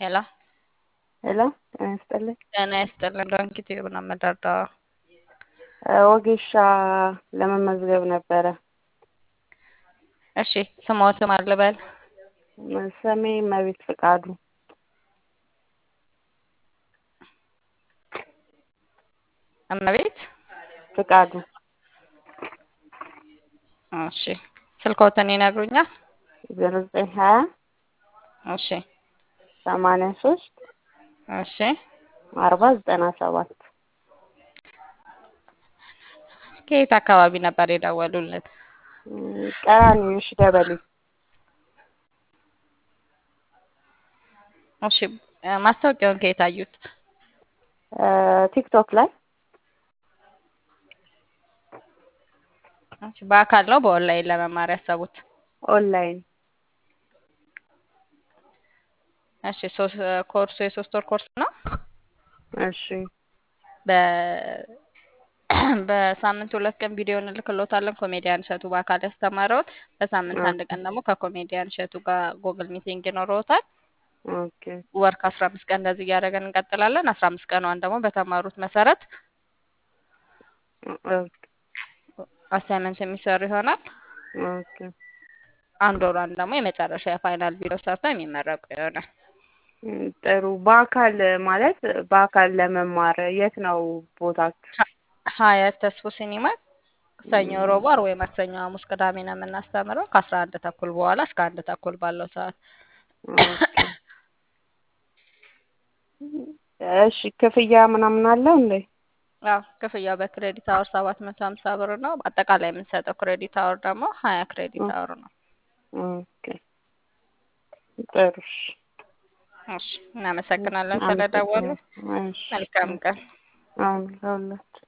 ሄሎ ሄሎ ጤና ይስጥልኝ። ጤና ይስጥልን። ዶንኪ ቲዩብ ነው የምደርደው። ወጌሻ ለመመዝገብ ነበረ። እሺ ስሞት ማን ልበል? ስሜ መቤት ፍቃዱ። እመቤት ፍቃዱ እሺ ስልክዎትን ይነግሩኛል? ዜሮ ዘጠኝ ሀያ እሺ ሰማንያ ሶስት እሺ አርባ ዘጠና ሰባት ከየት አካባቢ ነበር የደወሉልን? ቀራኒዮሽ ደበሌ እሺ ማስታወቂያውን ከየት አዩት? ቲክቶክ ላይ እሺ በአካል ነው በኦንላይን ለመማር ያሰቡት? ኦንላይን እሺ ሶስት ኮርሱ የሶስት ወር ኮርስ ነው። እሺ በ በሳምንት ሁለት ቀን ቪዲዮ እንልክሎታለን። ኮሜዲያን እሸቱ በአካል ያስተማረውን በሳምንት አንድ ቀን ደግሞ ከኮሜዲያን እሸቱ ጋር ጉግል ሚቲንግ ይኖረውታል። ኦኬ ወር ከአስራ አምስት ቀን እንደዚህ እያደረገን እንቀጥላለን። አስራ አምስት ቀኗን ደግሞ በተማሩት መሰረት ኦኬ አሳይመንት የሚሰሩ ይሆናል። ኦኬ አንድ ወሯን ደግሞ የመጨረሻ የፋይናል ቪዲዮ ሰርተው የሚመረቁ ይሆናል። ጥሩ። በአካል ማለት በአካል ለመማር የት ነው ቦታችሁ? ሀያት ተስፎ ሲኒማ ሰኞ፣ ሮብ፣ ዓርብ ወይ ማክሰኞ፣ ሐሙስ፣ ቅዳሜ ነው የምናስተምረው ከአስራ አንድ ተኩል በኋላ እስከ አንድ ተኩል ባለው ሰዓት። እሺ ክፍያ ምናምን አለው እንዴ? አዎ ክፍያው በክሬዲት አወር ሰባት መቶ ሀምሳ ብር ነው። አጠቃላይ የምንሰጠው ክሬዲት አወር ደግሞ ሀያ ክሬዲት አወር ነው። ኦኬ ጥሩ። እሺ እሺ እናመሰግናለን ስለደወሉ። እሺ መልካም ቀን። አሁን ለሁላችሁ